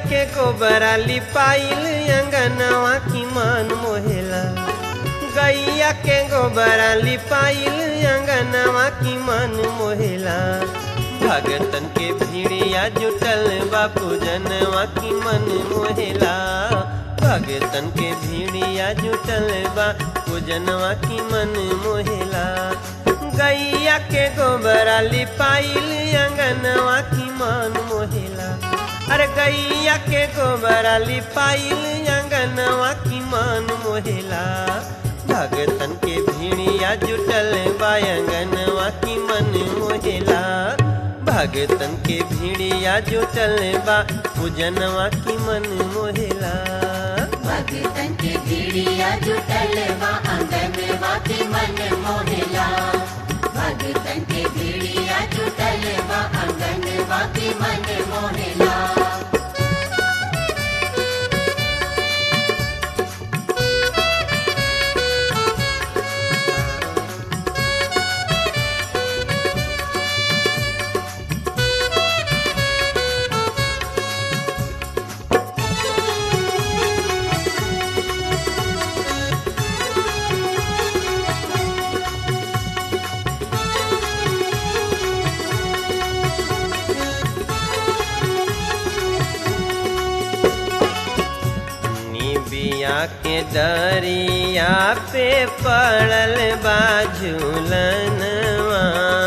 के गोबरा लिपाइल अंगनवा की मन मोहेला गैया के गोबरा लिपाइल अंगनवा की मन मोहेला भगतन के भीड़िया जुटल बापू जनवा की मन मोहेला भगतन के भीड़िया जुटल बा पूजनवा की मन मोहेला गैया के गोबरा लिपाइल अंगनवा की मन मोहेला अरे गैया के गोबरा लिपाइल अंगनवा की मन मोहेला भगतन के भीड़िया जुटल बा अंगनवा की मन मोहेला भगतन के भीड़िया जुटल बा पूजनवा की मन मोहेला भगतन के भीड़िया जुटल बा अंगनवा के मन मोहेला भगतन के भीड़िया जुटल बा अंगनवा के मन मोहेला निबिया के दरिया पे पड़ल बा झूलनवा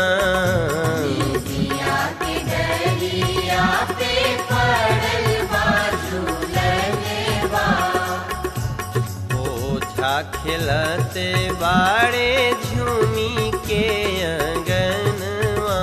दिया के डरिया पे पड़ल बा झूलनवा ओझा खिलते बाड़े झूमी के अंगनवा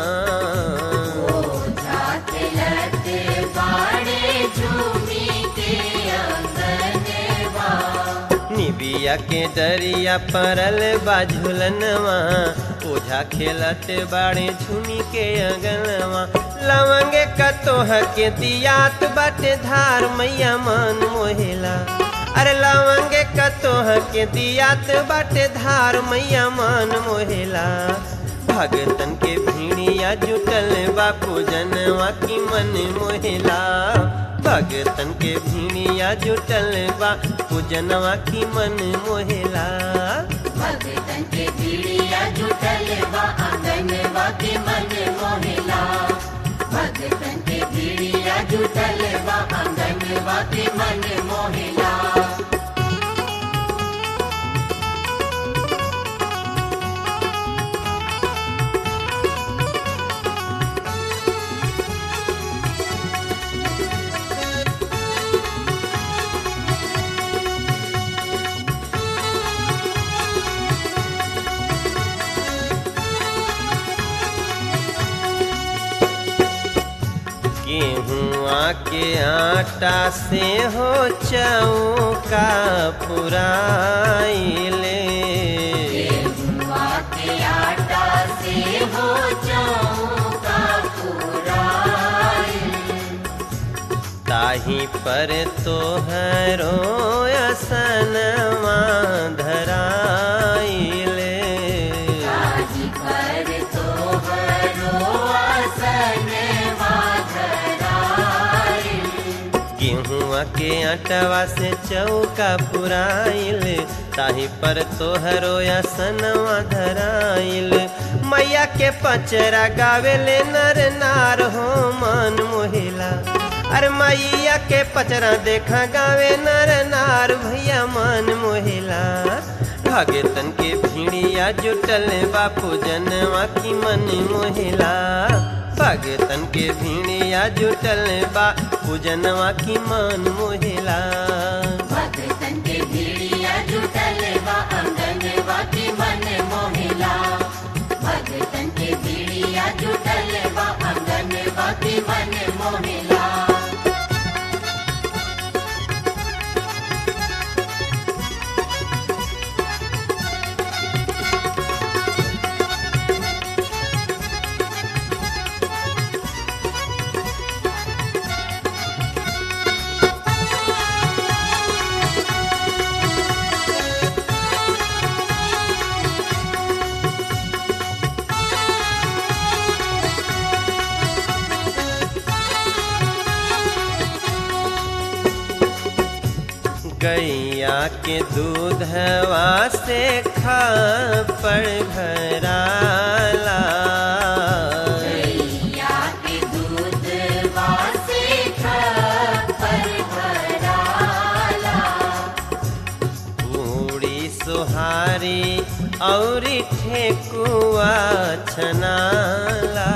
ओझा खेलते बाड़े झूमी के अंगनवा निबिया के दरिया पड़ल बा झूलनवा ओझा खेलते बाड़े झूमी के अंगनवा लवंगे कतोह के दियात बाटे धार मैया मन मोहेला अरे लवंगे कतोह के दियात बाटे धार मैया मन मोहेला भगतन के भीड़िया जुटल बापू जनवा की मन मोहेला भगतन के भीड़िया जुटल बा पूजनवा की मन मोहेला भगतन के भीड़िया जुटल बा अंगनवा के मन मोहेला भगतन के भीड़िया जुटल बा अंगनवा के मन मोहेला गेहुआ के आटा से हो चौका पुराइले गेहुआ के आटा से हो चौका पुराई ताही पर तोहरो असनवा धराइले ताजी पर तोहरो आसनवा धराई गेहुआ के आटवा से चौका पुराइल ताही पर तोहरो असनवा धराइल मैया के पचरा गावेले नर नार हो मन मोहिला अरे मैया के पचरा देखा गावे नर नार भैया मन मोहिला भगतन के भीड़िया जुटल बापू जनवा की मन मोहिला भगतन के भीड़िया जुटल बा पूजनवा की मन मोहिला भगतन के भीड़िया जुटल बा अंगनवा के मन मोहिला भगतन के भीड़िया जुटल बा अंगनवा के मन मोहिला गैया के दूधवा से खापड़ भराला गैया के दूध वासे खपर भराला पूरी सुहारी और ठेकुआ छनाला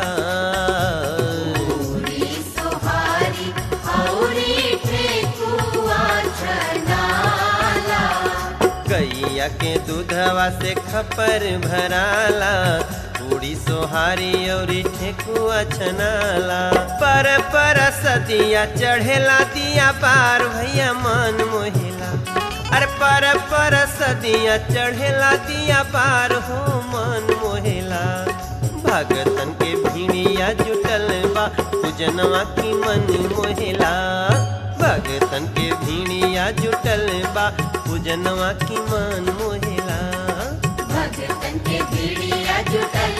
पूरी सुहारी औरी ठेकुआ छनाला गैया के दूधवा से खपर भराला पूरी सोहारी और ठेकुआ छनाला पर पर सदिया चढ़ेला दिया पार भैया मन मोहिला अरे पर पर सदिया चढ़ेला दिया पार हो मन मोहिला भगतन के भीड़िया जुटल बा पूजनवा की मन मोहिला भगतन के भीड़िया जुटल बा पूजनवा की मन मोहिला भगतन के भीड़िया जुटल